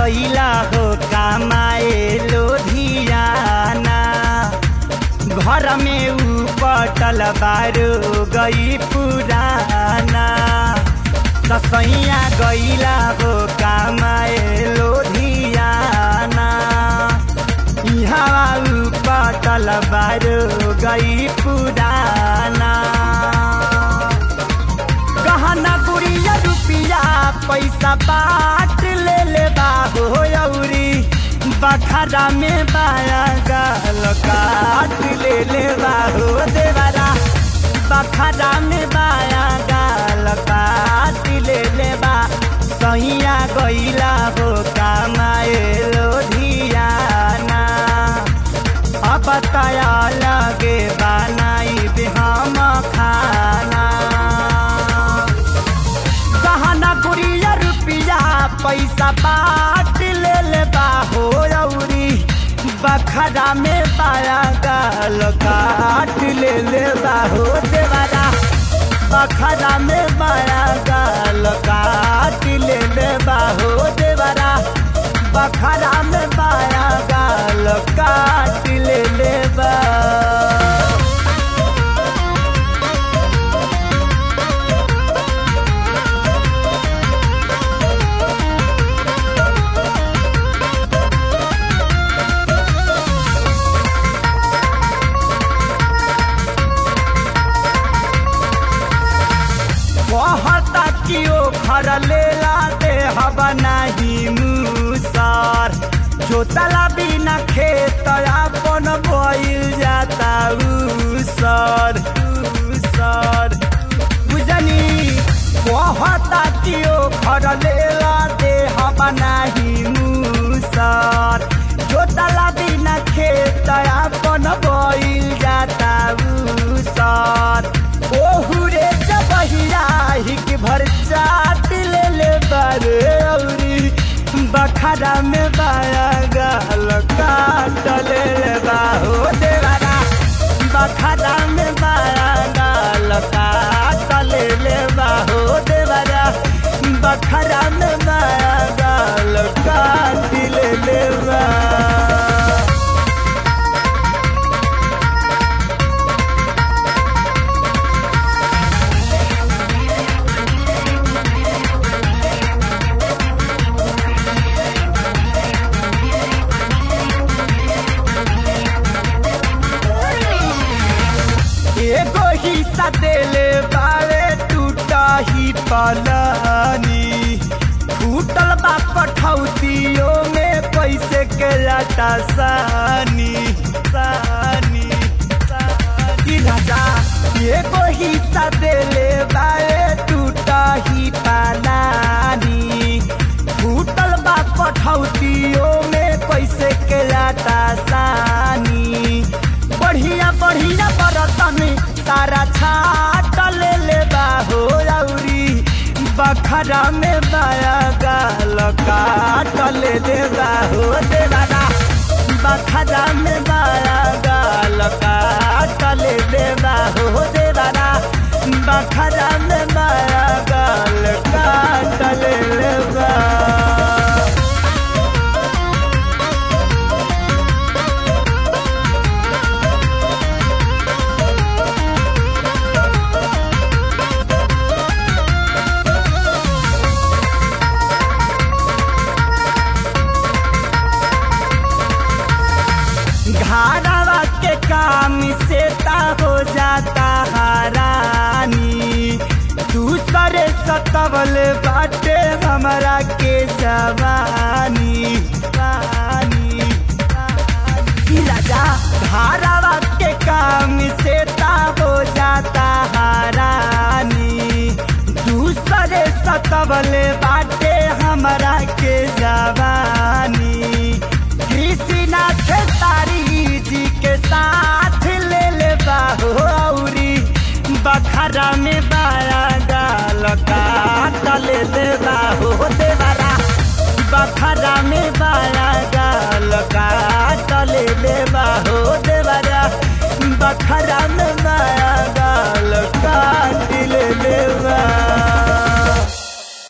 गईला हो कमाए लोधियाना घर में ऊ पटल बारो गई पुराना कसैया गईला हो कमाए लोधियाना यहाँ ऊ पटल बारो गई पुराना गहना गुड़िया रुपिया पैसा बाट ले ले बाहो औरी बखरा में बाया गाल काट ले ले बाहो देवरा बखरा में बाया गाल काट ले ले बा सैया गईला हो कमाए लोधियाना अब तया लगे बनाई हम खाना गहना गुड़िया रुपिया पैसा बाट ले ले बाहो औरी बखरा में पाया गाल काट ले ले बाहो देवरा बखरा में पाया गाल काट ले ले बाहो देवरा बखरा में पाया गाल काट ले ले बा कहता कि ओ घर लेला दे हवा नहीं मुसर जोतला बिना खेत अपन बोइल जाता उसर उसर बुझनी कहता कि ओ घर लेला दे हवा नहीं मुसर जोतला बिना खेत अपन बोइल जाता उसर ओहुरे जबहिया हिक भर चाट ले ले बारे औरी बखरा में बाया गाल काट ले ले बाहो देवारा बखरा में बाया गाल काट ले ले बाहो देवारा बखरा में बाया गाल काट ले ले बा एगो हिस्सा देले बारे टूटा ही पलानी फूटल बा कठौतियो में कैसे के लाटा सानी सानी सानी राजा एगो हिस्सा देले बारे टूटा ही पलानी फूटल बा कठौतियो में कैसे के लाटा सानी बढ़िया बढ़िया बरतन तारा छाट ले ले बाहो औरी बखरा में बाया गाल काट ले दे बाहो देवारा बखरा में बाया गाल काट ले दे बाहो देवारा बखरा में बाया गाल काट ले ले बा घाड़ावा के काम से ता हो जाता हारानी दूसरे सतवल बाटे हमरा के जवानी पानी पानी। राजा घाड़ावा के काम से ता हो जाता हारानी दूसरे सतवल बाटे हमरा के जवानी कृष्णनाथ तारी जी के साथ ले ले बाहो औरी बखरा में बाया गाल काट ले ले बाहो देवरा बखरा में बाया गाल काट ले ले बाहो देवरा बखरा में बाया गाल काट ले ले बा